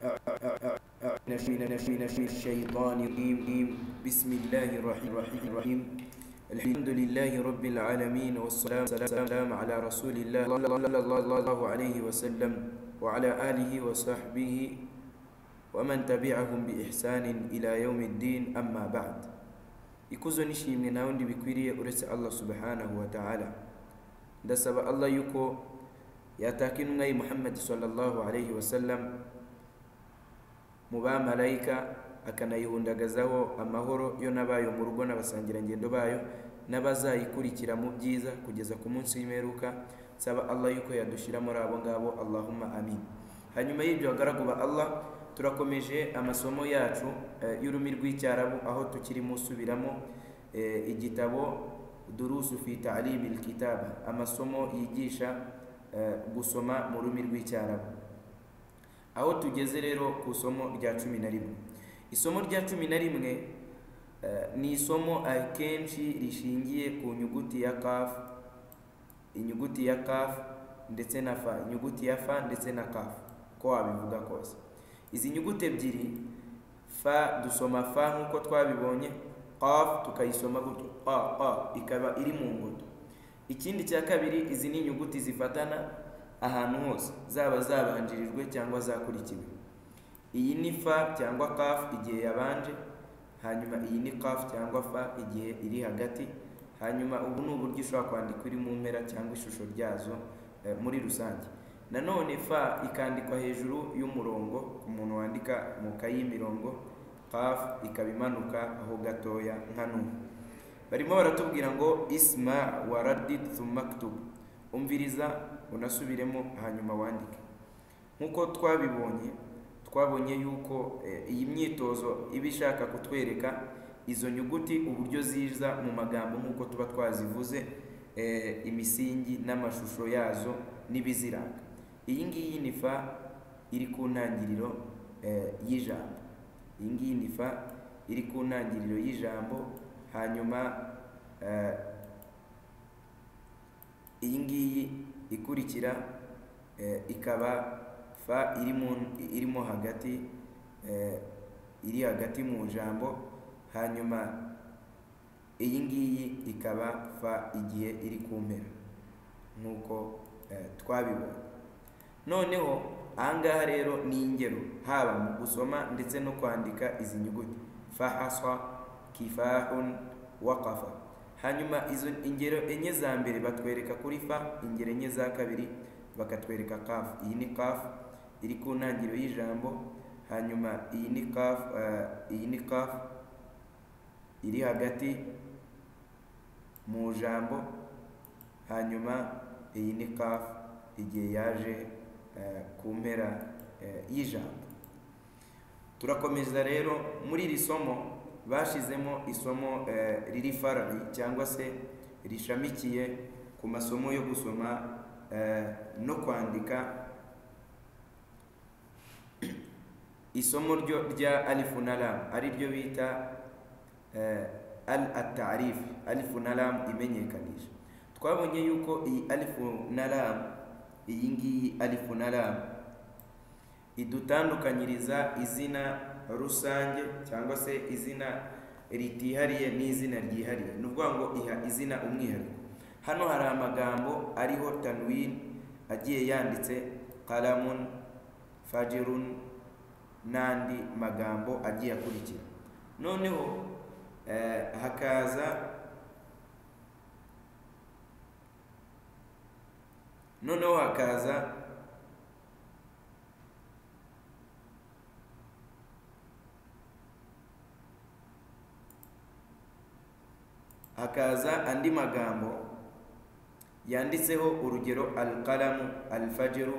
من الش- من الش- من الش- من الشيطان الرجيم بسم الله الرحيم الرحيم الرحيم الحمد لله رب العالمين والسلام سلام على رسول الله صلى الله عليه وسلم وعلى آله وصحبه ومن تبعهم بإحسان إلى يوم الدين أما بعد ikuzo n'ishimwe nta wundi bikwiriye uretse allah subhanahu wa ta'ala ndasaba allah yuko yataka intumwa ye muhammad sallallahu alayhi wasallam mu bamarayika akanayihundagazaho amahoro yo n'abayo mu rugo n'abasangirangendo bayo n'abazayikurikira mu byiza kugeza ku munsi w'imperuka nsaba allah yuko yadushyira muri abo ngabo allahumma amin hanyuma y'ibyo bagaragu ba allah turakomeje amasomo yacu eh, y'ururimi rw'icyarabu aho tukirimo usubiramo eh, igitabo durusu fi ta'limi alkitaba amasomo yigisha eh, gusoma mu rurimi rw'icyarabu aho tugeze rero ku isomo rya cumi na rimwe isomo rya cumi na rimwe eh, ni isomo akenshi rishingiye ku nyuguti ya kaf inyuguti ya kaf ndetse na fa inyuguti ya fa ndetse na kaf ko wabivuga kose izi nyuguti ebyiri fa dusoma fa nk'uko twabibonye qaf tukayisoma gutyo qa qa ikaba iri mu ngoto ikindi cya kabiri izi ni inyuguti zifatana ahantu hose zaba zabanjirijwe cyangwa zakurikiwe iyi ni fa cyangwa kaf igihe yabanje hanyuma iyi ni kaf cyangwa fa igihe iri hagati hanyuma ubu ni uburyo ushobora kwandikwa iri mu mpera cyangwa ishusho ryazo eh, muri rusange nanone fa ikandikwa hejuru y'umurongo ku muntu wandika mu kayi y'imirongo qaf ikaba imanuka aho gatoya nka nubu barimo baratubwira ngo isma waradid thumma ktub umviriza unasubiremo hanyuma wandike nk'uko twabibonye twabonye yuko eh, iyi myitozo iba ishaka kutwereka izo nyuguti uburyo ziza mu magambo nk'uko tuba twazivuze eh, imisingi n'amashusho yazo n'ibiziranga iyi ngiyi ni fa iri ku ntangiriro eh, y'ijambo iyi ngiyi ni fa iri ku ntangiriro y'ijambo hanyuma eh, iyi ngiyi ikurikira eh, ikaba fa irimo irimo hagati eh, iri hagati mu jambo hanyuma iyi ngiyi ikaba fa igihe iri ku mpera nk'uko eh, twabibonye noneho ahangaha rero ni ingero haba mu gusoma ndetse no kwandika izi nyuguti fahaswa kifahun waqafa hanyuma izo ingero enye za mbere batwereka kuri fa ingero enye za kabiri bakatwereka kaf iyi ni kaf iri ku ntangiriro y'ijambo hanyuma iyi ni kaf eh, iyi ni kaf iri hagati mu jambo hanyuma iyi ni kaf igihe yaje eh, ku mpera eh, y'ijambo turakomeza rero muri iri somo bashizemo isomo eh, riri farari cyangwa se rishamikiye ku masomo yo gusoma eh, no kwandika isomo ryo rya alifu na lam ari ryo bita eh, al atarif alifu na lam imenyekanisha twabonye yuko iyi alifu na lam iyi ngiyi alifu na lam idutandukanyiriza izina rusange cyangwa se izina ritihariye n'izina ryihariye ni ukuvuga ngo iha izina umwihariko hano hari amagambo ariho tanwin agiye yanditse karamun fajirun n'andi magambo agiye akurikira noneho eh, hakaza noneho hakaza hakaza andi magambo yanditseho urugero alqalamu alfajiru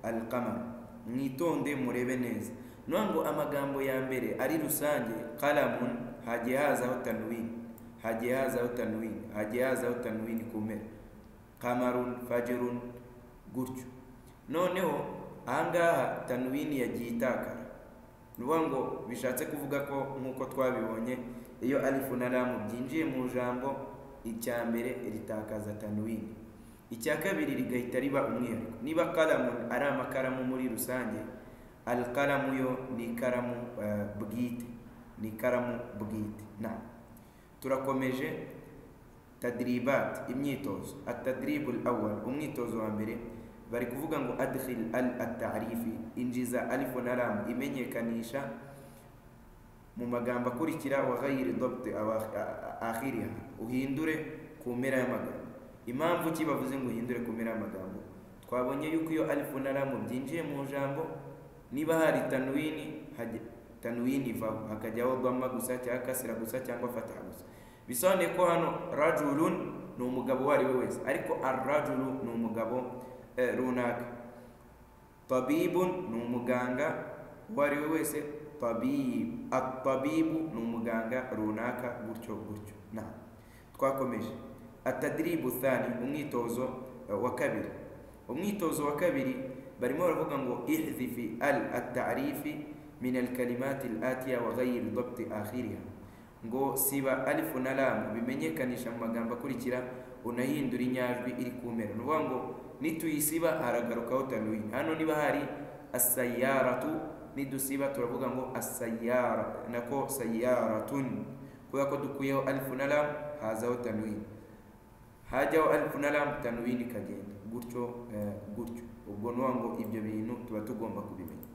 alqamar mwitonde murebe neza none ngo amagambo ya mbere ari rusange kalamun hagiye hazaho tanwin hagiye hazaho tanwin hagiye hazaho tanwin ku mpera kamarun fajirun gutyo noneho ahangaha tanwini yagiye itakara ni ukuvuga ngo bishatse kuvuga ko nk'uko twabibonye iyo alifu na ramu byinjiye mu jambo icya mbere ritakaza tanwini icya kabiri rigahita riba umwihariko niba karamu ari amakaramu muri rusange alkalamu yo ni ikaramu eh, bwite ni ikaramu bwite na turakomeje tadribat imyitozo atadribu lawal umwitozo wa mbere bari kuvuga ngo adkhil al atarifi injiza alifu na lam imenyekanisha mu magambo akurikira wa ghayiri dobte akhiriha uhindure ku mpera y'amagambo impamvu ki bavuze ngo uhindure ku mpera y'amagambo twabonye yuko iyo alifu na lamu byinjiye mu jambo niba hari tanwini hajya tanwini ivaho hakajyaho dhamma gusa cyangwa kasira gusa cyangwa fataha gusa bisobanuye ko hano rajulun ni umugabo uwo ari we wese ariko arrajulu ni umugabo eh, runaka tabibun ni umuganga uwo ari we wese tabib atabibu ni umuganga runaka gutyo gutyo na twakomeje atadiribu thani umwitozo eh, wa kabiri umwitozo wa kabiri barimo baravuga ngo ihdifi al atarifi min alkalimati alatiya wa ghayri dabti akhiriha ngo siba alifu na lamu bimenyekanisha mu magambo akurikira unahindura inyajwi iri ku mpera ni ukuvuga ngo nituyisiba haragarukaho tanwini hano niba hari asayaratu nidusiba turavuga ngo asayara nako sayaratun kubera ko dukuyeho alifu na lamu hazaho tanwini hajyaho alifu na lamu tanwini ikagenda gutyo eh, gutyo ubwo ni ngo ibyo bintu tuba tugomba kubimenya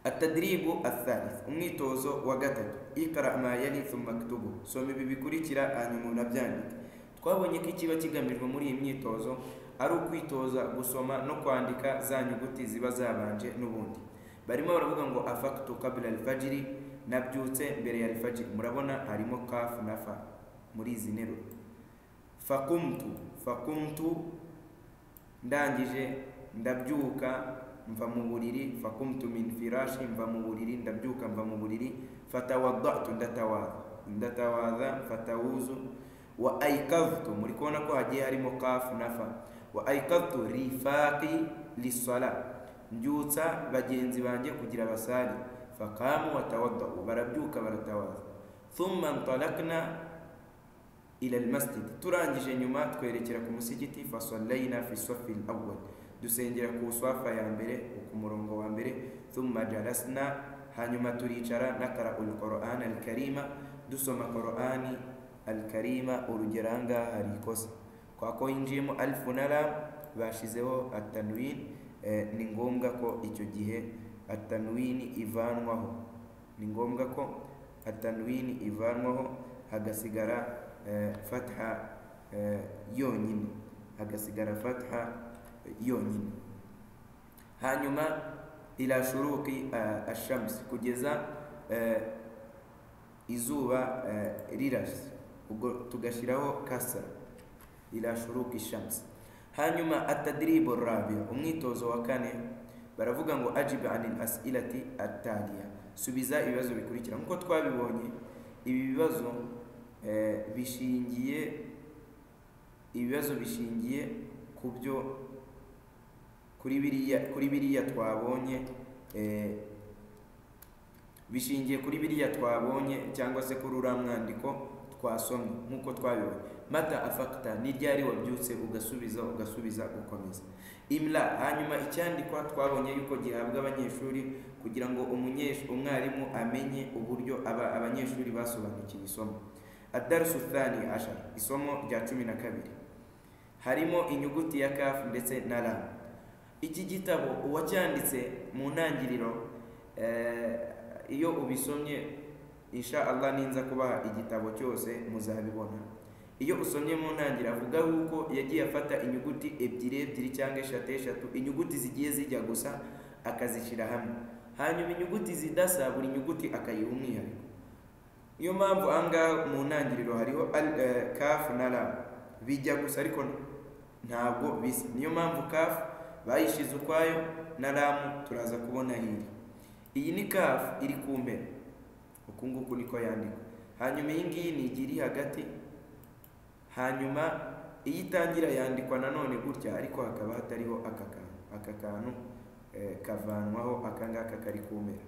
atadiribu athalith umwitozo wa gatatu ikara ma yali thumma ktubu soma ibi bikurikira hanyuma unabyandike twabonye ko ikiba kigamijwe muri iyi myitozo ari ukwitoza gusoma no kwandika za nyuguti ziba zabanje n'ubundi barimo baravuga ngo afaktu kabla alfajiri nabyutse mbere ya alfajiri murabona harimo kafu na fa muri izi nteruro fakumtu fakumtu ndangije ndabyuka mva mu buriri fakumtu min firashi mva mu buriri ndabyuka mva mu buriri fatawadatu ndatawadha ndatawadha fatawuzu wa aikadhtu muri kubona ko hagiye harimo kafu na fa wa aikadhtu rifaqi lisala mbyutsa bagenzi banjye kugira basali faqamu watawadau barabyuka baratawadha thumma ntalakna ila almasjid turangije nyuma twerekera ku musigiti fasallaina fi safi alawwal dusengera ku swafa ya mbere ku murongo wa mbere thumma jalasna hanyuma turicara nakara alquran alkarima dusoma qurani alkarima urugero ahangaha hari ikosa kwa ko yinjiyemo alifu na lam bashizeho atanwin eh, ni ngombwa ko icyo gihe atanwini ivanwaho ni ngombwa ko atanwini ivanwaho hagasigara eh, fatha eh, yonyine hagasigara fatha yonyine hanyuma ila shuruqi eh, ashamsi kugeza eh, izuba eh, rirasi ubwo tugashyiraho kasara ila shuruqi shamsi hanyuma atadiribu rabi umwitozo wa kane baravuga ngo ajibu anil asilati ataliya subiza ibibazo bikurikira nk'uko twabibonye ibi bibazo eh, bishingiye ibibazo bishingiye ku byo kuri biriya kuri biriya twabonye eh, bishingiye kuri biriya twabonye cyangwa se kuri uriya mwandiko twasomye nk'uko twabibonye mata afakta ni ryari wabyutse ugasubiza ugasubiza ukomeza imla hanyuma icyandikwa twabonye yuko gihabwa abanyeshuri kugira ngo umunyesh- umwarimu amenye uburyo aba abanyeshuri basobanukiwe isomo adarusu thani ashar isomo rya cumi na kabiri harimo inyuguti ya kafu ndetse na ramu iki gitabo uwacyanditse mu ntangiriro eh, iyo ubisomye insha Allah ninza kubaha igitabo cyose muzabibona iyo usomye mu ntangiriro avuga yuko yagiye afata inyuguti ebyiri ebyiri cyangwa eshatu eshatu inyuguti zigiye zijya gusa akazishyira hamwe hanyuma inyuguti zidasa buri nyuguti akayiha umwihariko niyo mpamvu aha ngaha mu ntangiriro hariho al- eh, kafu na ra bijya gusa ariko ntabwo bisa niyo mpamvu kafu bayishize ukwayo na ramu turaza kubona hiri iyi ni kafu iri ku mpera uku nguku niko yandikwa hanyuma iyi ngiyi ni igi iri hagati hanyuma iyo itangira yandikwa nanone gutya ariko hakaba hatariho aka kantu aka kantu eh, kavanwaho aka ngaka kari ku mpera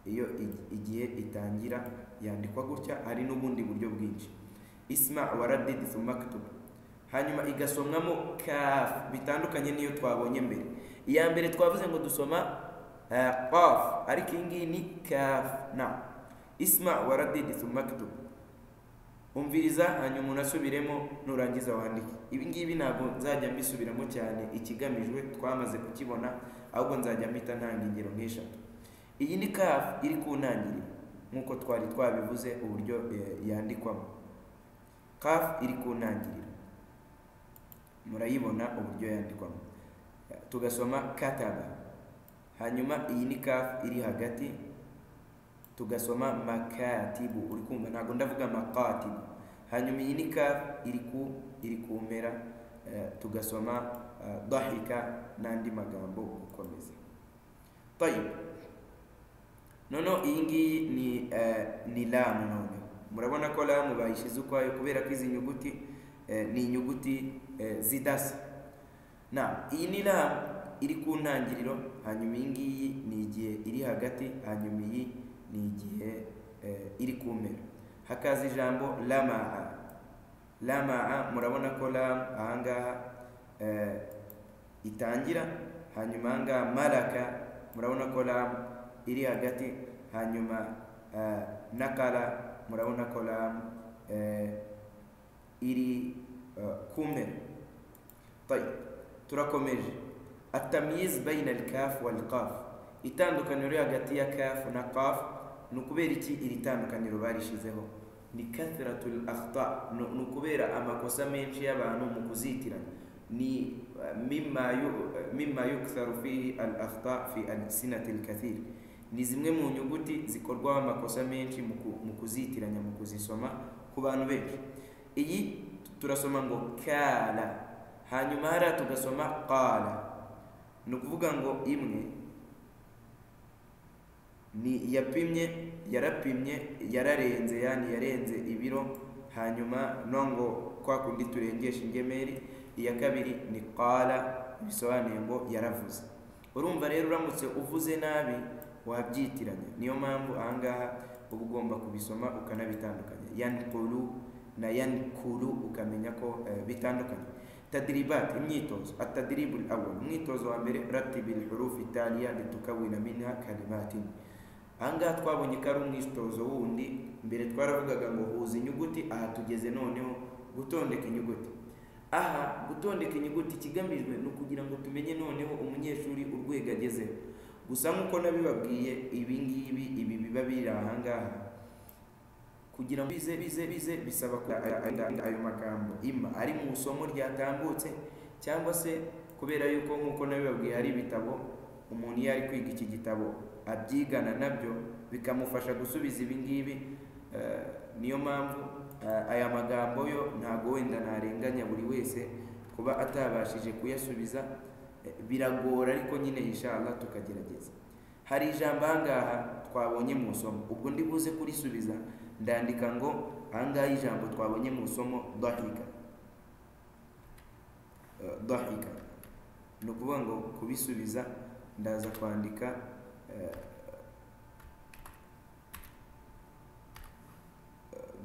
iyo igi- igihe itangira yandikwa gutya hari n'ubundi buryo bwinshi isma waradidi thumma ktub hanyuma igasomwamo kafu bitandukanye n'iyo twabonye mbere iya mbere twavuze ngo dusoma آه قاف أريك إنجي نكاف نعم اسمع وردد ثم اكتب umviriza hanyuma unasubiremo nurangiza wandike ibi ngibi ntabwo nzajya mbisubiramo cyane ikigamijwe twamaze kukibona ahubwo nzajya mpita ntanga ingero nk'eshatu iyi ni kafu iri ku ntangiriro nk'uko twari twabivuze uburyo eh, yandikwamo kafu iri ku ntangiriro murayibona uburyo yandikwamo tugasoma kataba hanyuma iyi ni kafu iri hagati tugasoma makatibu uri kumva ntabwo ndavuga makatibu hanyuma iyi ni kafu iri ku iri ku mpera eh, tugasoma eh, dahika n'andi magambo gukomeza tayib noneho iyi ngiyi ni eh, ni lamu none murabona ko lamu bayishyize ukwayo kubera ko izi nyuguti eh, ni inyuguti eh, zidasa na iyi ni lamu iri ku ntangiriro hanyuma iyi ngiyi ni igihe iri hagati hanyuma iyi ni igihe eh, iri ku mpera hakaza ijambo lamaa lamaa murabona ko lamu ahangaha eh, itangira hanyuma ahangaha maraka murabona ko lamu iri hagati hanyuma eh, nakara murabona ko lamu eh, iri eh, ku mpera طيب turakomeje atamyiz bayina alkafu walkafu itandukaniro riri hagati ya kafu na kafu ni ukubera iki iri tandukaniro barishizeho ni kathratul akhta ni ni ukubera amakosa menshi y'abantu mu kuzitiranya ni eh, mimma yu- eh, mimma yuktharu fihi al akhta fi alsinati lkathir ni zimwe mu nyuguti zikorwaho amakosa menshi mu ku- mu kuzitiranya mu kuzisoma ku bantu benshi iyi turasoma ngo kala hanyuma hariya tugasoma qala ni ukuvuga ngo imwe ni yapimye yarapimye yararenze yani yarenze ibiro hanyuma no ngo kwa kundi turengesha ingemeri iya kabiri ni qala bisobanuye ngo yaravuze urumva rero uramutse uvuze nabi wabyitiranya niyo mpamvu ahangaha uba ugomba kubisoma ukanabitandukanya yankuru na yankuru ukamenya ko eh, bitandukanye tadribat imyitozo atadribu awal umwitozo wa mbere ratibi lhurufu italiya litukawina minha kalimatin ahangaha twabonye ko ari umwitozo wundi mbere twaravugaga ngo huza inyuguti aha tugeze noneho gutondeka inyuguti aha gutondeka inyuguti ikigamijwe ni ukugira ngo tumenye noneho umunyeshuri urwego agezeho gusa nk'uko nabibabwiye ibi ngibi ibi biba biri ahangaha kugira ngo bize bize bize bisaba ko arinda ayo magambo ima ari mu isomo ryatambutse cyangwa se kubera yuko nk'uko nabibabwiye hari ibitabo umuntu iyo ari kwiga iki gitabo abyigana nabyo bikamufasha gusubiza ibi ngibi eh, niyo mpamvu eh, aya magambo yo ntabwo wenda ntarenganya buri wese kuba atabashije kuyasubiza eh, biragora ariko nyine inshallah tukagerageza hari ijambo ahangaha twabonye mu isomo ubwo ndi buze kurisubiza ndandika ngo ahangaha ijambo twabonye mu isomo dahika Eh, dahika ni ukuvuga ngo kubisubiza ndaza kwandika eh,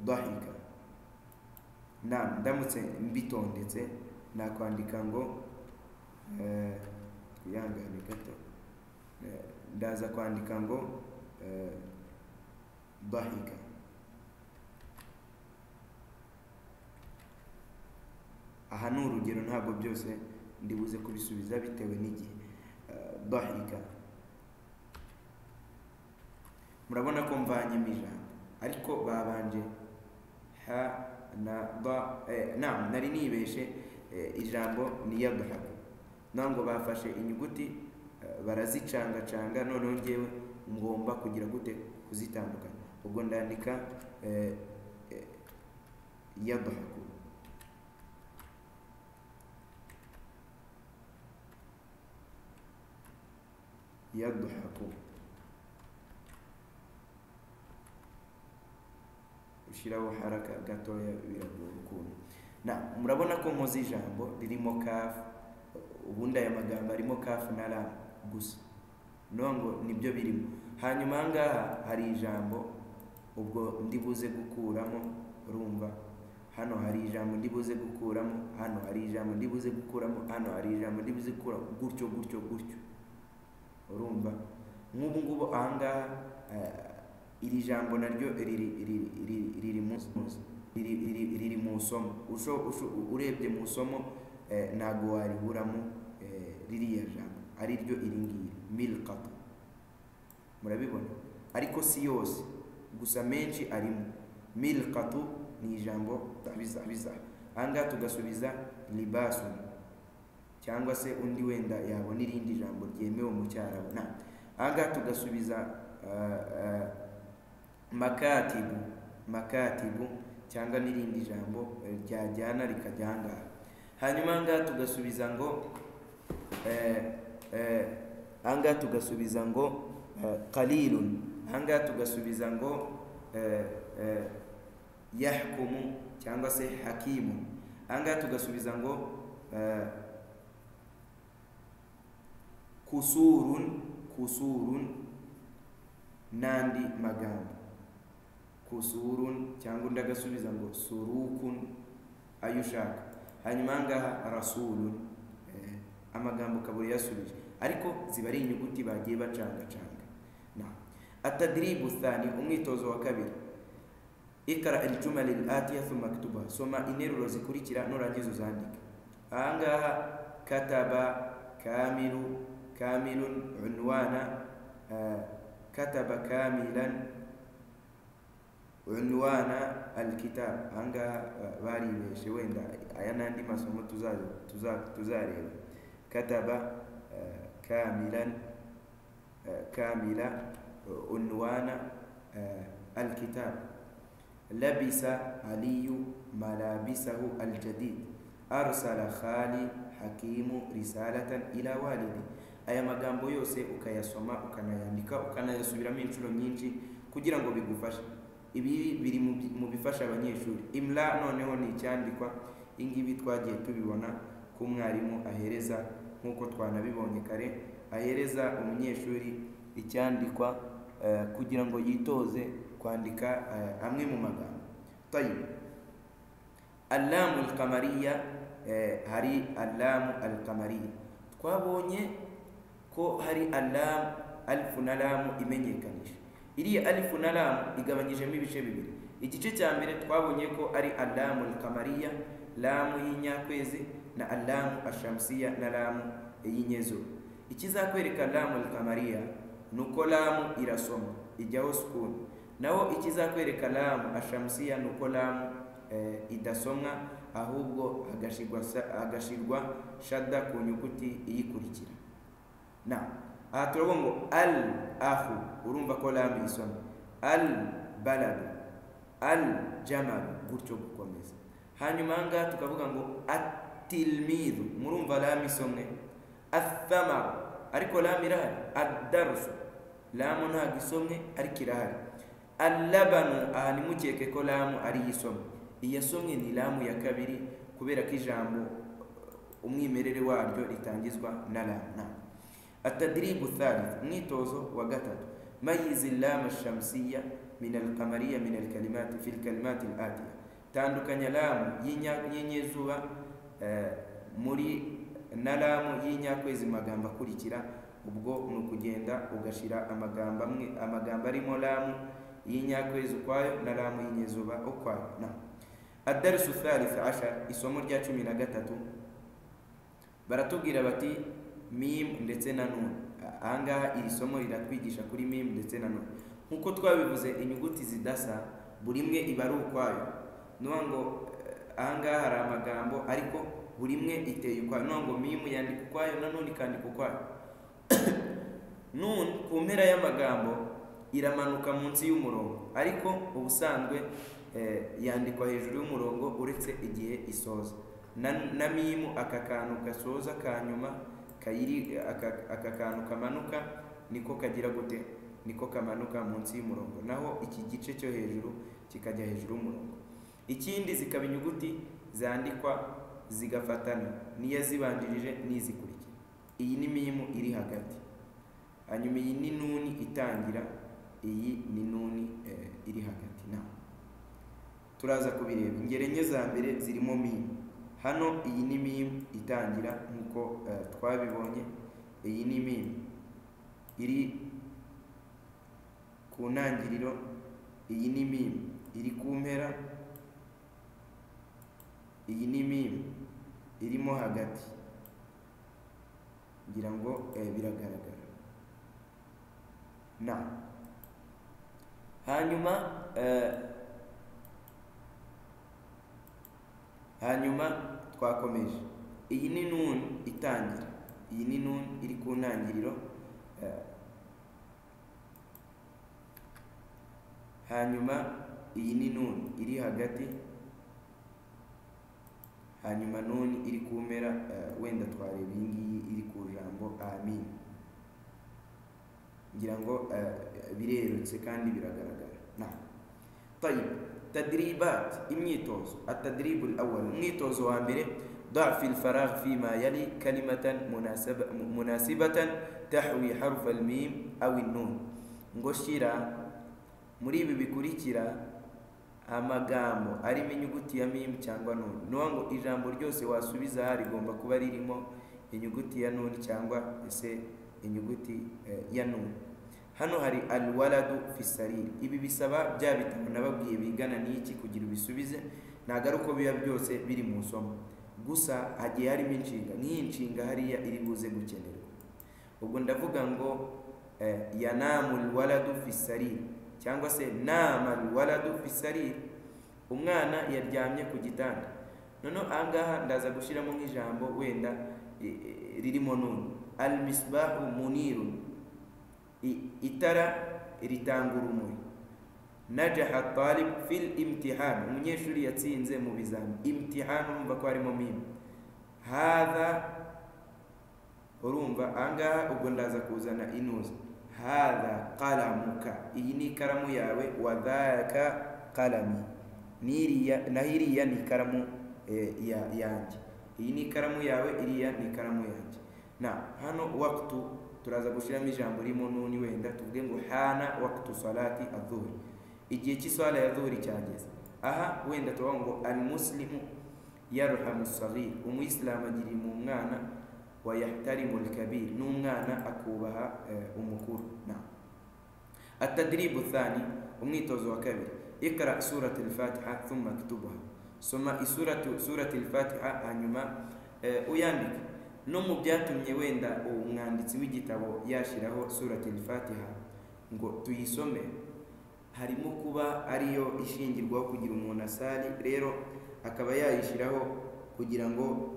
dahika na ndamutse mbitondetse nakwandika ngo eh, twihangane gato Eh, ndaza kwandika ngo eh, dahika aha ni urugero ntabwo byose ndibuze kubisubiza bitewe n'igihe Eh, dahika murabona ko mvanyemo ijambo ariko babanje ha na ba eh, na nari nibeshe eh, ijambo ni yadhaku nango bafashe inyuguti eh, barazicangacanga noneho ngewe ngomba kugira gute kuzitandukanya ubwo ndandika eh, eh, yadhaku yadhaku ushyiraho haraka gatoya biragora ukuntu na murabona ko nkoze ijambo ririmo kafu ubundi aya magambo arimo kafu na ra gusa no ngo nibyo birimo hanyuma ahangaha hari ijambo ubwo ndi buze gukuramo urumva hano hari ijambo ndi buze gukuramo hano hari ijambo ndi buze gukuramo hano hari ijambo ndi buze gukuramo gutyo gutyo gutyo urumva nk'ubu ngubu aha ngaha eh, iri jambo naryo riri riri- riri- riri mu- mu- riri- riri- riri mu isomo Usho- usho- urebye mu isomo eh, ntabwo wariburamo eh, ririya jambo ari ryo iri ngiri milkata murabibona ariko si yose gusa menshi arimo milkatu ni ijambo biza biza ahangaha tugasubiza libasu cyangwa se undi wenda yabona irindi jambo ryemewe mu cyarabu na ahangaha tugasubiza ah, ah, makatibu makatibu cyangwa n'irindi jambo eh, ryajyana rikajya ahangaha hanyuma ahangaha tugasubiza ngo eh, eh, ahangaha tugasubiza ngo eh, qalilun ahangaha tugasubiza ngo eh, eh, yahkumu cyangwa se hakimu ahangaha tugasubiza ngo eh, kusurun kusurun n'andi magambo kusurun cyangwa undi agasubiza ngo surukun ayo ushaka hanyuma ahangaha rasulun eh, amagambo ukaba uyasubije ariko ziba ari inyuguti bagiye bacangacanga na atadiribu thani umwitozo wa kabiri ikara iljumala alatiya thumma ktuba soma interuro zikurikira nurangiza uzandike ahangaha kataba kamilu kamilun unwana ah, kataba kamilan unwana alkitab ahangaha ah, baribeshe wenda aya n'andi masomo tuza- tuza- tuzareba kataba ah, kamilan آه، كاملة آه، عنوان آه، الكتاب لبس علي ملابسه الجديد أرسل خالي حكيم رسالة إلى والدي aya magambo yose ukayasoma ukanayandika ukanayasubiramo inshuro nyinshi kugira ngo bigufashe ibi biri mu bi- mu bifasha abanyeshuri imla noneho ni icyandikwa ingibi twagiye tubibona ko umwarimu ahereza nk'uko twanabibonye kare ahereza umunyeshuri icyandikwa eh, kugira ngo yitoze kwandika eh, amwe mu magambo tayibu allamu alkamariya eh, hari allamu alkamariya twabonye ko hari allamu alifu na lamu imenyekanisha iriya alifu na lamu igabanyijemo ibice bibiri igice cya mbere twabonye ko ari allamu alkamariya lamu y'inyakwezi na allamu ashamsiya na lamu y'inyezuba ikizakwereka lamu alkamariya ni uko lamu irasoma ijyaho sukuni naho ikizakwereka lamu ashamsiya ni uko lamu eh, idasomwa ahubwo hagashirwa sa- hagashirwa shada ku nyuguti iyikurikira na aha turavuga ngo al ahu urumva ko lamu isoma al baladu al jamalu gutyo gukomeza hanyuma aha ngaha tukavuga ngo atilmidu murumva lamu isomwe athamaru ariko lamu irahari addarusu lamu ntabwo isomwe ariko irahari allabanu aha ntimukeke ko lamu ari yo isomwe iyasomwe ni lamu ya kabiri kubera ko ijambo umwimerere waryo ritangizwa na lamu na atadiribu thalith umwitozo wa gatatu mayizi lamu shamsiya min alkamariya min alkalimati fi lkalimati latiya tandukanya lamu y'inya- y'inyezuba eh, muri na lamu y'inyakwezi mu magambo akurikira ubwo ni ukugenda ugashyira amagambo amwe amagambo arimo lamu y'inyakwezi ukwayo na lamu y'inyezuba ukwayo na adarisu thalith ashar isomo rya cumi na gatatu baratubwira bati mimu ndetse na none ahangaha iri somo riratwigisha kuri mimu ndetse na none nk'uko twabivuze inyuguti zidasa buri imwe iba ari ukwayo ni ukuvuga ngo eh, ahangaha hari amagambo ariko buri imwe iteye ukwayo ni ukuvuga ngo mimu yandika ukwayo na none ikandika ukwayo none ku mpera y'amagambo iramanuka munsi y'umurongo ariko ubusanzwe eh, yandikwa hejuru y'umurongo uretse igihe isoza na, na mimu aka kantu gasoza ka nyuma kayiri aka, aka kantu kamanuka niko kagira gute niko kamanuka munsi y'umurongo naho iki gice cyo hejuru kikajya hejuru y'umurongo ikindi zikaba inyuguti zandikwa zigafatana n'iyo zibanjirije n'izikurikira iyi ni mimu iri hagati hanyuma iyi ni nuni itangira iyi ni nuni eh, iri hagati na turaza kubireba ingero enye za mbere zirimo mimu hano iyi ni mimu itangira nk'uko eh, twabibonye iyi ni mimu iri ku ntangiriro iyi ni mimu iri ku mpera iyi ni mimu irimo hagati ngira ngo eh, biragaragara na hanyuma eh, hanyuma twakomeje iyi ni nun itangira iyi ni nun iri ku ntangiriro eh, hanyuma iyi ni nun iri hagati hanyuma nuni iri ku mpera eh, wenda twareba iyi ngiyi iri ku jambo amin ngira ngo eh, birerutse kandi biragaragara na tayib tadribat imyitozo atadribu alawwal umwitozo wa mbere ضع في الفراغ فيما يلي كلمة مناسبة, مناسبة تحوي حرف الميم أو النون ngo shira muri ibi bikurikira amagambo arimo inyuguti ya mimu cyangwa nuni ni ngo ijambo ryose wasubiza aha rigomba kuba ririmo inyuguti ya nuni cyangwa ese inyuguti eh, ya nuni hano hari alwaladu fisariri ibi bisaba bya bitabo nababwiye bigana n'iki kugira ubisubize ntabwo ari uko biba byose biri mu isomo gusa hagiye harimo inshinga nk'iyi nshinga hariya iri buze gukenerwa ubwo ndavuga ngo eh, yanamu alwaladu fisariri cyangwa se nama waladu fisariri umwana yaryamye ku gitanda noneho ahangaha ndaza gushyiramo nk'ijambo wenda ririmo nuni almisbahu muniru itara ritanga urumuri najaha talib fil imtihani umunyeshuri yatsinze mu bizami imtihani urumva ko harimo mimu hadha urumva ahangaha ubwo ndaza kuzana inuza hadha qalamuka iyi ni ikaramu yawe wadhaka qalami naho iriya ni ikaramu yanjye iyi ni ikaramu yawe iriya ni ikaramu yanjye na hano waktu turaza gushyiramo ijambo ririmo nuni wenda tuvuge ngo hana waktu salati adhuhuri igihe cy'isala ya dhuhuri cyageze aha wenda tuvuga ngo almuslimu yarhamu sagir umuyisilamu agirira mu mwana wayahtarimu alkabir n'umwana akubaha umukuru na atadribu thani umwitozo wa kabiri ikra surat alfatiha thumma ktubuha soma isuratu surat alfatiha hanyuma uyandike no mu byatumye wenda umwanditsi w'igitabo yashyiraho surat alfatiha ngo tuyisome harimo kuba ariyo ishingirwaho kugira umuntu asali rero akaba yayishyiraho kugira ngo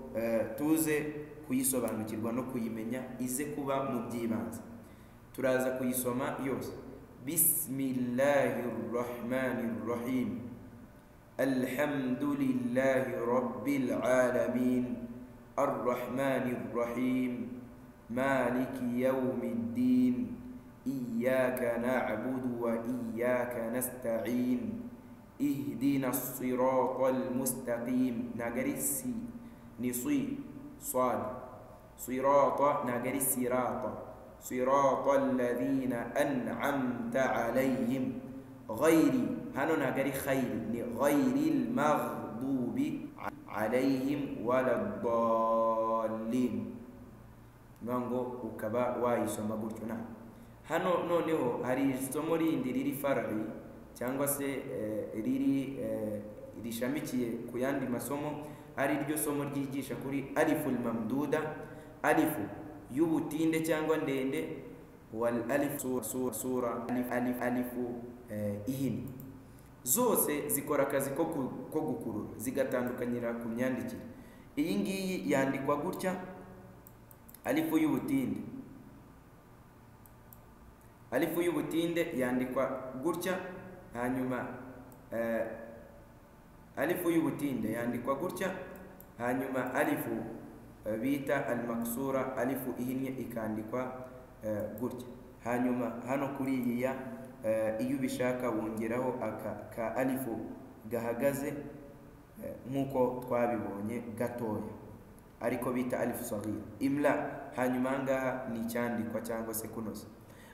tuze kuyisobanukirwa no kuyimenya ize kuba mu by'ibanze turaza kuyisoma yose bismillahi rahmani rahim alhamdulillahi rabbil alamin arrahmani rahim maliki yawmiddin iyyaka na'budu wa iyyaka nasta'in ihdina as-siratal mustaqim nagarisi nisi صاد صراط نجري صراط صراط الذين أنعمت عليهم غير هنو نجري خير غير المغضوب عليهم ولا الضالين نانغو وكبا وايسoma gutyo na hano noneho hari isomo rindi riri far'i cyangwa se eh, riri eh, rishamikiye ku yandi masomo ari ryo somo ryigisha kuri aliful mamduda alifu y'ubutinde cyangwa ndende wal alif sura, sura, sura alif, alif, alifu eh, ihini zose zikora akazi ko, ko gukurura zigatandukanyira ku myandikire iyi ngiyi yandikwa gutya alifu y'ubutinde alifu y'ubutinde yandikwa gutya hanyuma eh, alifu y'ubutinde yandikwa gutya hanyuma alifu bita almaksura alifu ihinnye ikandikwa gutya hanyuma hano kuri iyi ya iyo ubishaka wongeraho ka alifu gahagaze nk'uko twabibonye gatoya ariko bita alifu sagira imla hanyuma ahangaha ni icyandikwa cyangwa se kunoza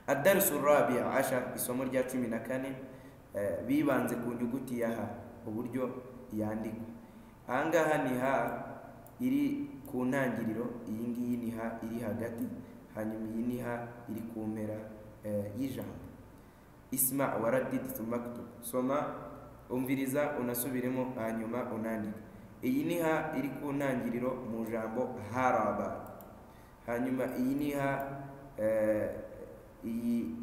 adarisu rabia asha isomo rya cumi na kane bibanze ku nyuguti ya ha uburyo yandikwa ahangaha ni ha iri ku ntangiriro iyi ngiyi ni ha iri hagati hanyuma iyi ni ha iri ku mpera y'ijambo isma waradid thumma aktub soma umviriza unasubiremo hanyuma unandike iyi ni ha iri ku ntangiriro mu jambo haraba hanyuma iyi ni ha eh, iyi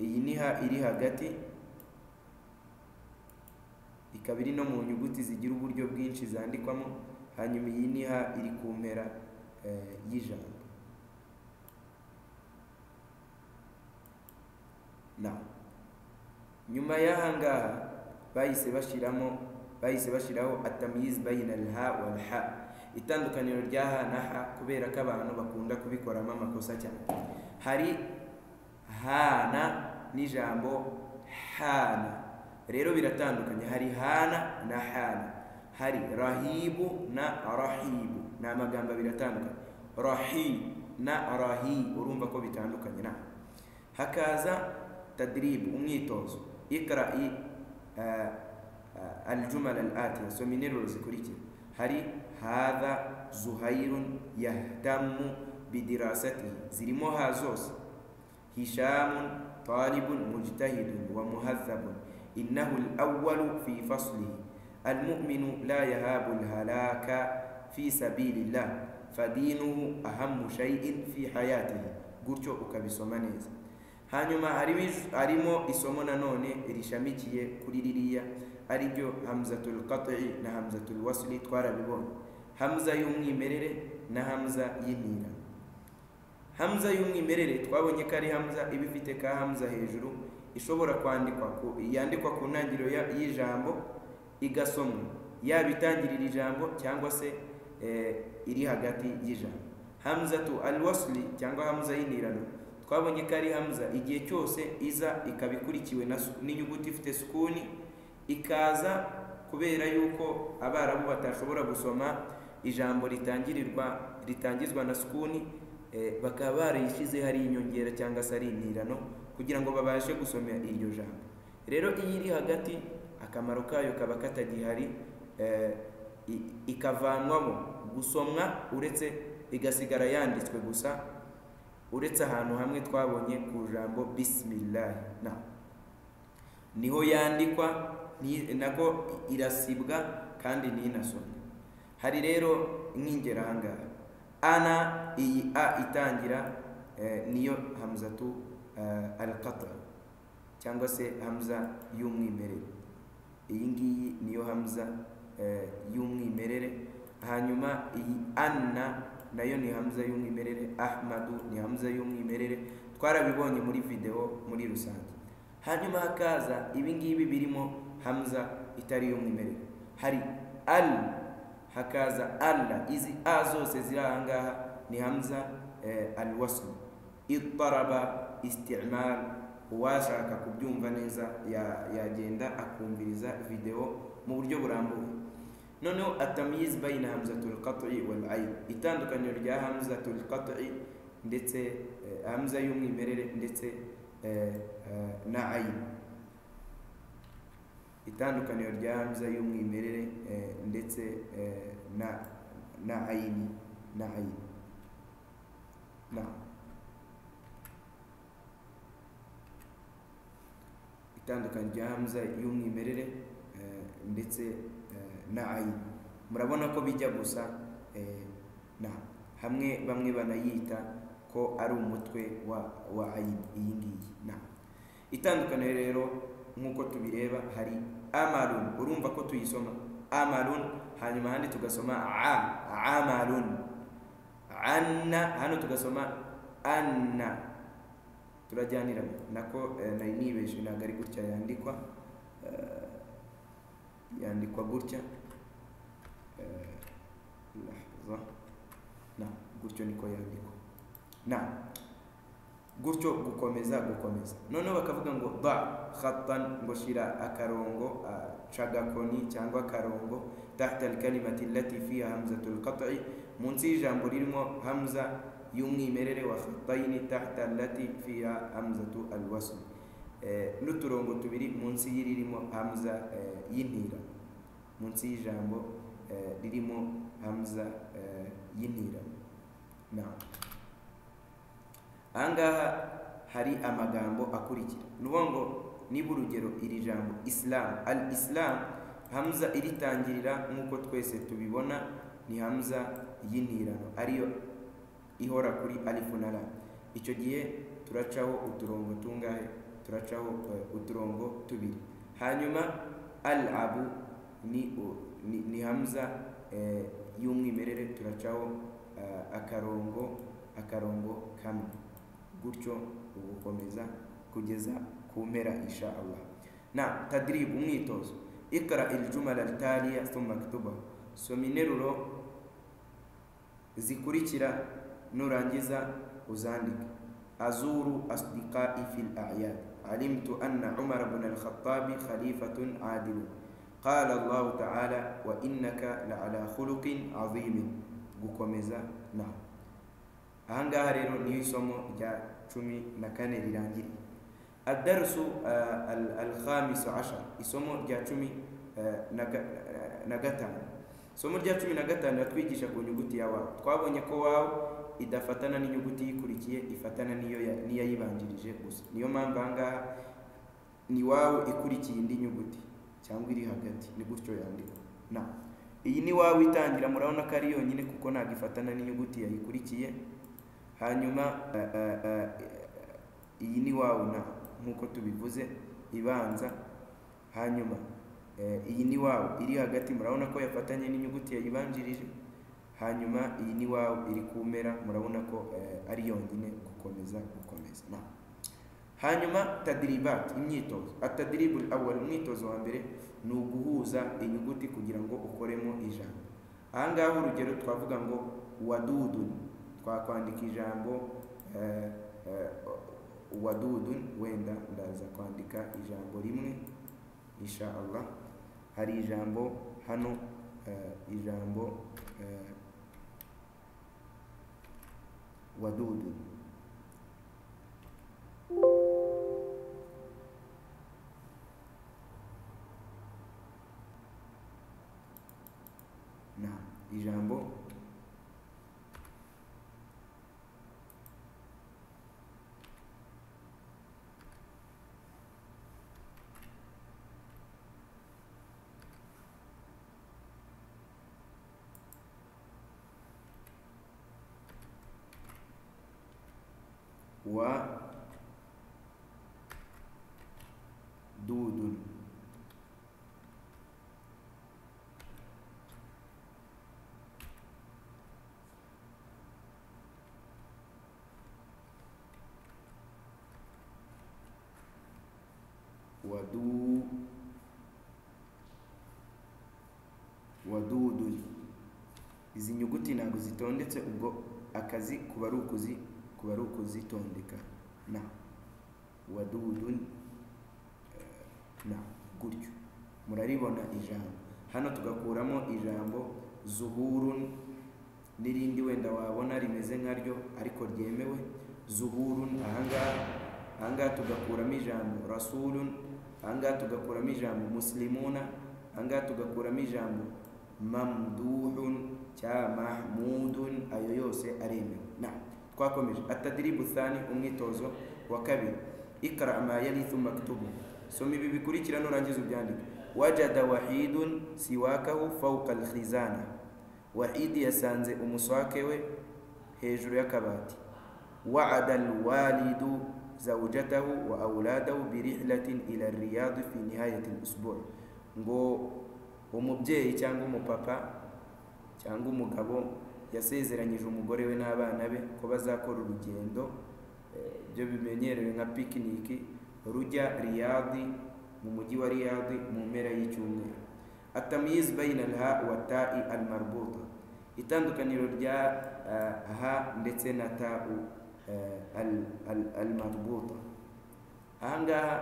iyi ni ha iri hagati ikaba iri no mu nyuguti zigira uburyo bwinshi zandikwamo hanyuma iyi ni ha iri ku mpera eh, y'ijambo na nyuma y'aha ngaha bahise bashyiramo bahise bashyiraho atamyizi bayina ha wa ha itandukaniro rya ha na ha kubera ko abantu bakunda kubikoramo amakosa cyane hari hana n'ijambo hana rero biratandukanye hari hana na hana hari rahibu na rahibu ni amagambo abiri atandukanye rahi na rahi urumva ko bitandukanye na hakaza tadiribu umwitozo ikara'i eh, eh, aljumala al atiya soma interuro zikurikira hari hadha zuhairun yahtamu bidirasatihi zirimo ha zose hishamun talibun mujtahidun wa muhadhabun innahu alawwalu fi faslihi المؤمن لا يهاب الهلاك في سبيل الله فدينه أهم شيء في حياته gutyo ukabisoma neza hanyuma harimo harimo isomo nanone rishamikiye kuri ririya ari ryo hamzatul qat'i na hamzatul wasli twarabibonye hamza y'umwimerere na hamza y'intira hamza y'umwimerere twabonye ko ari hamza iba ifite ka hamza hejuru ishobora kwandikwa ku yandikwa ku ntangiriro ya- y'ijambo igasomwa yaba itangirira ijambo cyangwa se eh, iri hagati y'ijambo hamza tu al wasli cyangwa hamza y'intirano twabonye ko ari hamza igihe cyose iza ikaba ikurikiwe na su- n'inyuguti ifite sukuni ikaza kubera yuko abarabu batashobora gusoma ijambo ritangirirwa ritangizwa na sukuni eh, bakaba barayishyize hari inyongera cyangwa se ari intirano kugira ngo babashe gusoma iryo jambo rero iyo iri hagati akamaro kayo kaba katagihari eh, i- ikavanwamo gusomwa uretse igasigara yanditswe gusa uretse ahantu hamwe twabonye ku jambo bisimilahi na niho yandikwa ni- nako irasibwa kandi ntinasomwe hari rero nk'ingero aha ngaha ana iyi a itangira eh, niyo hamzatu eh, alqatra cyangwa se hamza y'umwimerere iyi ngiyi niyo hamza eh, y'umwimerere hanyuma iyi anna nayo ni hamza y'umwimerere ahmadu ni hamza y'umwimerere twarabibonye muri videwo muri rusange hanyuma hakaza ibingibi birimo hamza itari y'umwimerere hari al hakaza alla izi a zose ziri aha ngaha ni hamza eh, al waslu itaraba istimal uwashaka kubyumva neza ya- yagenda akumviriza videwo mu buryo burambuye noneho atamyiz bayina hamzatul qat'i wal ayn itandukaniro rya hamzatul qat'i ndetse eh, hamza y'umwimerere ndetse eh, eh, na ayn itandukaniro rya hamza y'umwimerere eh, ndetse eh, na na ayini na ayini na itandukanye rya hamza y'umwimerere eh, ndetse eh, na ayini murabona ko bijya gusa eh, na hamwe bamwe banayita ko ari umutwe wa wa ayini iyi ngiyi na itandukaniro rero nk'uko tubireba hari amarun urumva ko tuyisoma amarun hanyuma ahandi tugasoma a amarun anna hano tugasoma anna turajyanira nako eh, nari nibeshe ntabwo ari gutya yandikwa eh, yandikwa gutya Eh, lahza. na gutyo niko yandikwa na gutyo gukomeza gukomeza noneho bakavuga ngo ba khatan ngo shira akarongo ah, cagakoni cyangwa akarongo tahta alkalimati allati fiha hamzatul qat'i munsi y'ijambo ririmo hamza y'umwimerere wa khataini tahta allati fiha hamzatu alwasl eh, n'uturongo tubiri munsi y'iririmo hamza eh, y'intira munsi y'ijambo eh, ririmo hamza eh, y'intira na ahangaha hari amagambo akurikira ni ukuvuga ngo niba urugero iri jambo isilamu al isilamu hamuza iritangirira nk'uko twese tubibona ni hamuza y'intirano ariyo ihora kuri alifu na ra icyo gihe turacaho uturongo tungahe turacaho eh, uturongo tubiri hanyuma al abu ni u- ni- ni hamuza eh, y'umwimerere turacaho eh, akarongo akarongo kamwe gutyo ugukomeza kugeza ku mpera insha Allah na tadrib umwitozo ikara iljumala taliya thumma ktuba soma interuro zikurikira nurangiza uzandike azuru asdiqai fil a'yad alimtu anna umar ibn al-khattabi khalifatun adilun qala allah ta'ala wa innaka la'ala khuluqin azimin gukomeza na ahangaha rero niyo isomo rya cumi na kane rirangiriye الدرس آه، ال- الخامس عشر isomo rya cumi آه، na ga- آه، na gatanu isomo rya cumi na gatanu ratwigisha ku nyuguti ya wawu twabonye ko wawu idafatana n'inyuguti yikurikiye ifatana n'iyo ya- n'iyayibanjirije gusa niyo mpamvu ahangaha ni wawu ikurikiye indi nyuguti cyangwa iri hagati ni gutyo yandikwa na iyi ni wawu itangira murabona ko ari yonyine kuko ntabwo ifatana n'inyuguti yayikurikiye hanyuma eh, eh, eh, iyi ni wawu na nk'uko tubivuze ibanza hanyuma eh, iyi ni wawu iri hagati murabona ko yafatanye n'inyuguti yayibanjirije hanyuma iyi ni wawu iri ku mpera murabona ko eh, ari yonyine gukomeza gukomeza na hanyuma tadiribat imyitozo atadiribul awal umwitozo wa mbere ni uguhuza inyuguti kugira ngo ukoremo ijambo aha ngaha urugero twavuga ngo wadudun twakwandika ijambo eh, eh, wadudun wenda ndaza kwandika ijambo rimwe insha Allah hari ijambo hano eh, ijambo eh, wadudun na ijambo wa dudun ودو wadudu izi nyuguti ntabwo zitondetse ubwo akazi kuba ari ukuzi kuba ari ukuzitondeka na wadudu eh, na gutyo muraribona ijambo hano tugakuramo ijambo zuhurun n'irindi wenda wabona rimeze nkaryo ariko ryemewe zuhurun ahangaha ahangaha tugakuramo ijambo rasulun ahangaha tugakuramo ijambo muslimuna ahangaha tugakuramo ijambo mamduhun cya mahmudun ayo yose aremewe na twakomeje atadiribu thani umwitozo wa kabiri ikara ma yali thumma ktubu soma ibi bikurikira nurangiza ubyandike wajada wahidun siwakahu fawqa alkhizana wahidi yasanze umuswake we hejuru y'akabati waada alwalidu zawjatahu wa auladahu birihlatin ila riyadi fi nihayati lusbu ngo umubyeyi cyangwa umupapa cyangwa umugabo yasezeranyije umugore we n'abana be ko bazakora urugendo eh, byo bimenyerewe nka pikiniki rujya riyadi mu mujyi wa riyadi mu mpera y'icyumweru atamyiz bayina alha wa ta'i almarbuta itandukaniro rya eh, ha ndetse na ta'u eh, al- al- almarbuta aha ngaha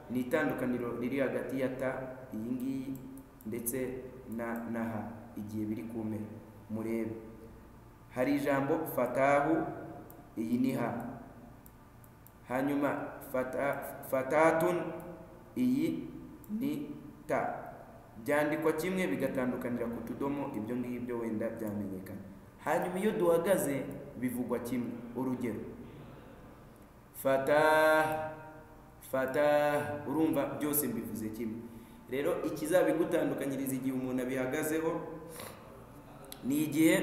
ni itandukaniro riri hagati ya ta iyi ngiyi ndetse na na ha igihe biri ku mpera murebe hari ijambo fatahu iyi ni ha hanyuma fata, fatatun iyi ni ta byandikwa kimwe bigatandukanira ku tudomo ibyo ngibyo wenda byamenyekana hanyuma iyo duhagaze bivugwa kimwe urugero fatah fatah urumva byose mbivuze kimwe rero ikizabigutandukanyiriza igihe umuntu abihagazeho ni igihe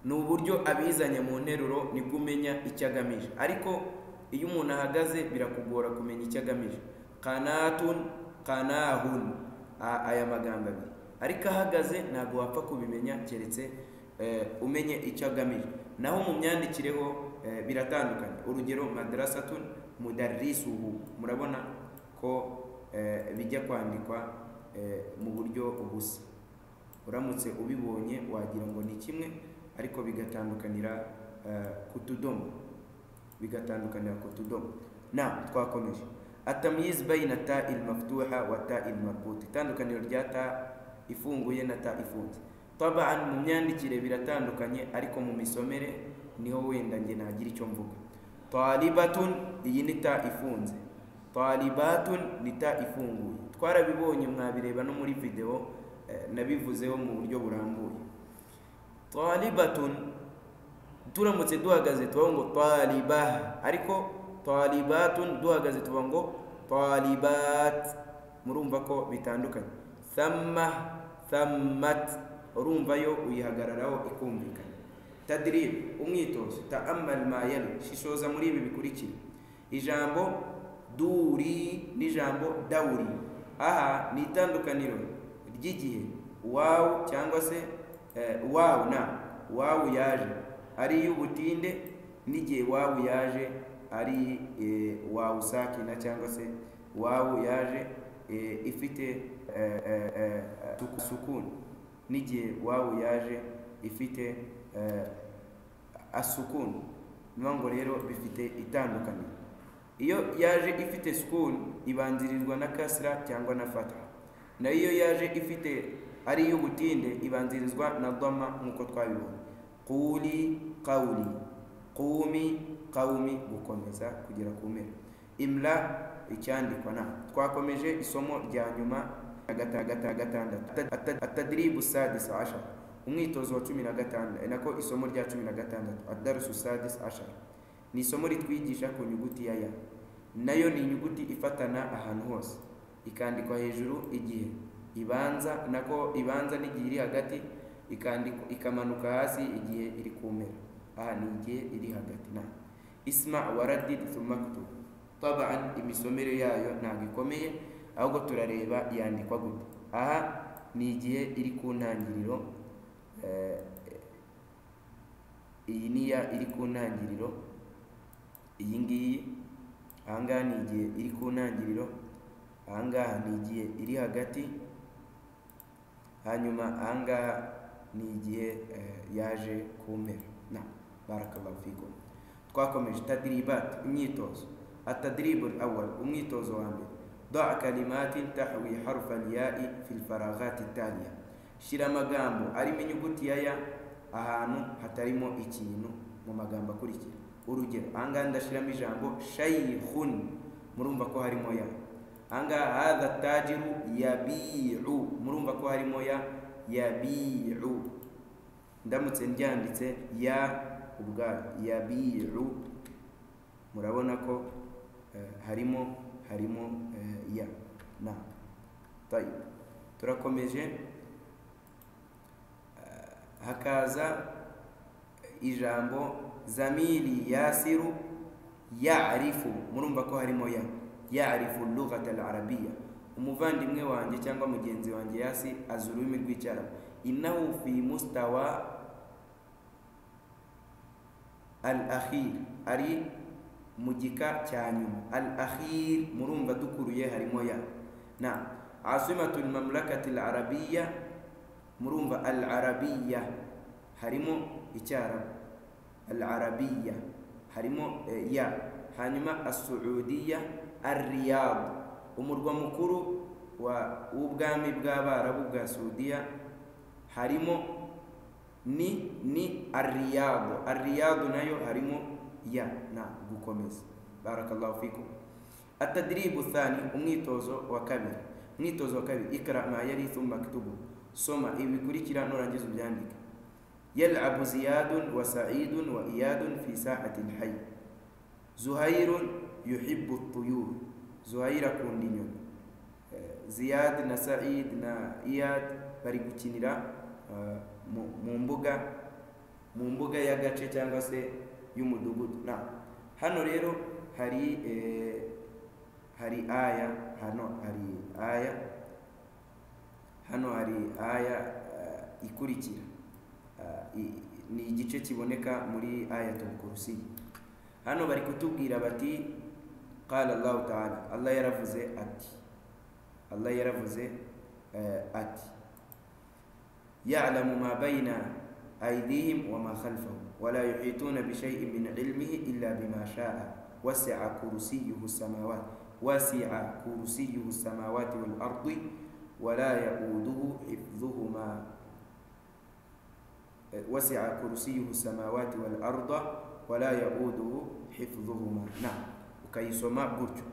ni uburyo abizanye mu nteruro nibwo umenya icyo agamije ariko iyo umuntu ahagaze birakugora kumenya icyo agamije kanatun kanahun A- aya magambo abiri ariko ahagaze ntabwo wapfa kubimenya keretse eh, umenye icyo agamije naho mu myandikereho eh, biratandukanye urugero madrasatun mudarrisuhu murabona ko eh, bijya kwandikwa eh, mu buryo busa uramutse ubibonye wagira ngo ni kimwe ariko bigatandukanira eh, ku tudomo bigatandukanira ku tudomo na twakomeje atamyiz bayina ta il maftuha wa ta il marbuta itandukaniro rya ta ifunguye na ta ifunze tabaan mu myandikire biratandukanye ariko mu misomere niho wenda nge nagira icyo mvuga talibatun iyi ni ta ifunze talibatun ni ta ifunguye twarabibonye mwabireba no muri videwo eh, nabivuzeho mu buryo burambuye talibatun turamutse duhagaze tubaho ngo taliba ariko talibatun duhagaze tuba ngo talibat murumva ko bitandukanye thamma thammat urumva yo uyihagararaho ikumvikana tadrib umwitozo taamal ma yali shishoza muri ibi bikurikira ijambo duri n'ijambo dawuri aha ni itandukaniro ry'igihe wawu cyangwa se eh, wawu na wawu yaje ari iy'ubutinde n'igihe wawu yaje ari eh, wawu sakina cyangwa se wawu yaje eh, ifite eh, eh, eh, suku- sukuni n'igihe wawu yaje ifite eh, asukuni niyo ngo rero bifite itandukaniro iyo yaje ifite sukuni ibanzirizwa na kasra cyangwa na fata nayo iyo yaje ifite ari iy'ubutinde ibanzirizwa na doma nk'uko twabibonye quli qawli qumi qawmi gukomeza kugera ku mpera imla icyandikwa na twakomeje isomo rya nyuma ya gata- gata- gatandatu Ata- atadribu sadis ashara umwitozo wa cumi na gatandatu nako isomo rya cumi na gatandatu adarusu sadis ashara ni isomo ritwigisha ku nyuguti ya ya nayo ni inyuguti ifatana ahantu hose ikandikwa hejuru igihe ibanza nako ibanza n'igihe iri hagati ikandikwa ikamanuka hasi igihe iri ku mpera aha ni igihe iri hagati na isma waradid thumma ktub taban imisomere yayo ntabwo ikomeye ahubwo turareba yandikwa gute aha ni igihe iri ku ntangiriro eh, iyi ni ya iri ku ntangiriro iyi ngiyi aha ngaha ni igihe iri ku ntangiriro aha ngaha ni igihe iri hagati hanyuma aha ngaha ni igihe eh, yaje ku mpera na barakallahu fikum twakomeje tadribat imyitozo atadribu awal umwitozo wa mbere daa kalimatin tahwi harfa lyai fi lfaraghati taliya shyira amagambo arimo inyuguti ya ya ahantu hatarimo ikintu mu magambo akurikira urugero ahangaha ndashyiramo ijambo shayihun murumva ko harimo ya ahangaha hadha tajiru yabiu murumva ko harimo ya yabiu ndamutse ryanditse ya ubwayo yabiru murabona ko eh, harimo harimo eh, ya na Tayib. turakomeje Eh, hakaza ijambo zamiri yasiru yarifu murumva ko harimo ya yarifu lughata alarabiya umuvandimwe wanjye cyangwa mugenzi wanjye yasi azi ururimi rw'icyarabu innahu fi mustawa al akhir ari mu gika cya nyuma al akhir murumva dukuruye harimo ya na asimatul mamlakati al arabiya murumva al arabiya harimo icyarabu al arabiya harimo eh, ya hanyuma asuudiya ar riyadu umurwa mukuru wa w'ubwami bw'abarabu bwa saudiya harimo ni ni ariyadu ariyadu nayo harimo ya na gukomeza barakallahu fikum atadribu thani umwitozo wa kabiri umwitozo wa kabiri ikra ma yari thumma ktubu soma ibi bikurikira nurangiza ubyandike yalabu ziyadun wa saidun wa iyadun fi saatin hayi zuhairun yuhibbu tuyur zuhair akunda inyoni Eh, ziyad na said na iyad bari gukinira eh, mu- mu mbuga mu mbuga y'agace cyangwa se y'umudugudu na hano rero hari eh, hari aya hano hari aya hano hari aya eh, ikurikira Eh, i- ni igice kiboneka muri ayatul kursi hano bari kutubwira bati qala allahu taala allah yaravuze ati allah yaravuze eh, ati ya'lamu ma bayna aydihim wa ma khalfahum wa la yuhituna bi shay'in min ilmihi illa bima sha'a wasi'a kursiyuhu samawati wasi'a kursiyuhu samawati wal ardi wa la ya'uduhu hifdhuhuma وسع كرسيه السماوات والأرض ولا يؤوده حفظهما نعم ukayisoma gutyo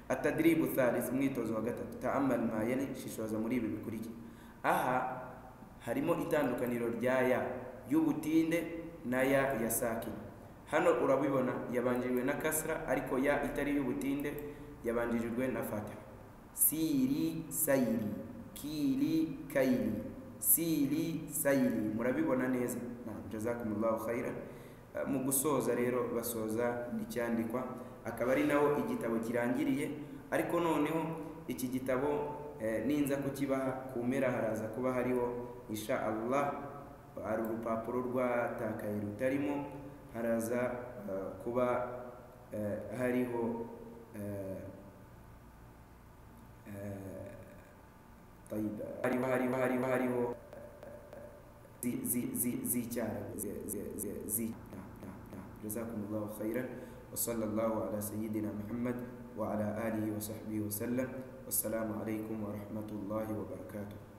atadiribu thalith umwitozo wa gatatu taamal ma yali shishoza muri ibi bikurikira aha harimo itandukaniro rya ya y'ubutinde na ya ya sakina hano urabibona yabanjirijwe na kasra ariko ya itari y'ubutinde yabanjirijwe na fatiha siri sayiri kiri kayiri siri sayiri murabibona neza Naam, jazakumullahu khairan Eh, mu gusoza rero basoza n'icyandikwa akaba ari naho igitabo kirangiriye ariko noneho iki gitabo eh, ninza kukibaha ku mpera haraza kuba hariho insha allah hari urupapuro rwatakaye rutarimo haraza eh, kuba eh, hariho eh, eh, طيب هاري وهاري وهاري وهاري و زي زي زي زي جارب زي زي زي زي نعم نعم نعم جزاكم الله خيرا وصلى الله على سيدنا محمد وعلى آله وصحبه وسلم والسلام عليكم ورحمة الله وبركاته